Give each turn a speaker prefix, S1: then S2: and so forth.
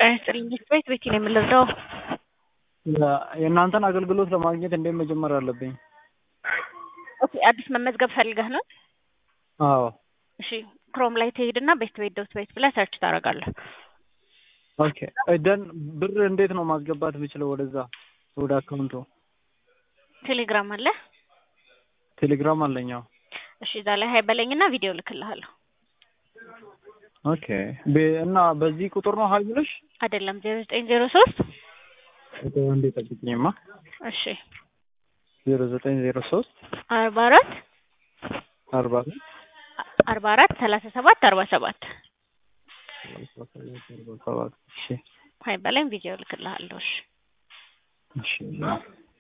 S1: ጤና ይስጥልኝ ቤት ቤቴ ነው የምንረዳው።
S2: የእናንተን አገልግሎት ለማግኘት እንዴት መጀመር አለብኝ?
S1: ኦኬ አዲስ መመዝገብ ፈልገህ ነው?
S2: አዎ
S1: እሺ ክሮም ላይ ትሄድና ቤት ቤት ዶት ቤት ብለህ ሰርች ታደርጋለህ።
S2: ኦኬ ደን ብር እንዴት ነው ማስገባት የምችለው ወደዛ ወደ አካውንቱ?
S1: ቴሌግራም አለ?
S2: ቴሌግራም አለኝ። አዎ
S1: እሺ እዛ ላይ ሀይ በለኝና ቪዲዮ ልክልሃለሁ።
S2: ኦኬ እና በዚህ ቁጥር ነው ሀይ ብለሽ?
S1: አይደለም ዜሮ ዘጠኝ ዜሮ ሶስት
S2: አንዴ ጠብቂኝማ።
S1: እሺ
S2: ዜሮ ዘጠኝ ዜሮ ሶስት
S1: አርባ አራት
S2: አርባ
S1: አርባ አራት ሰላሳ ሰባት አርባ ሰባት
S2: ሰባት እሺ
S1: ሀይ በለኝ ቪዲዮ ልክልሃለሁ። እሺ
S2: እሺ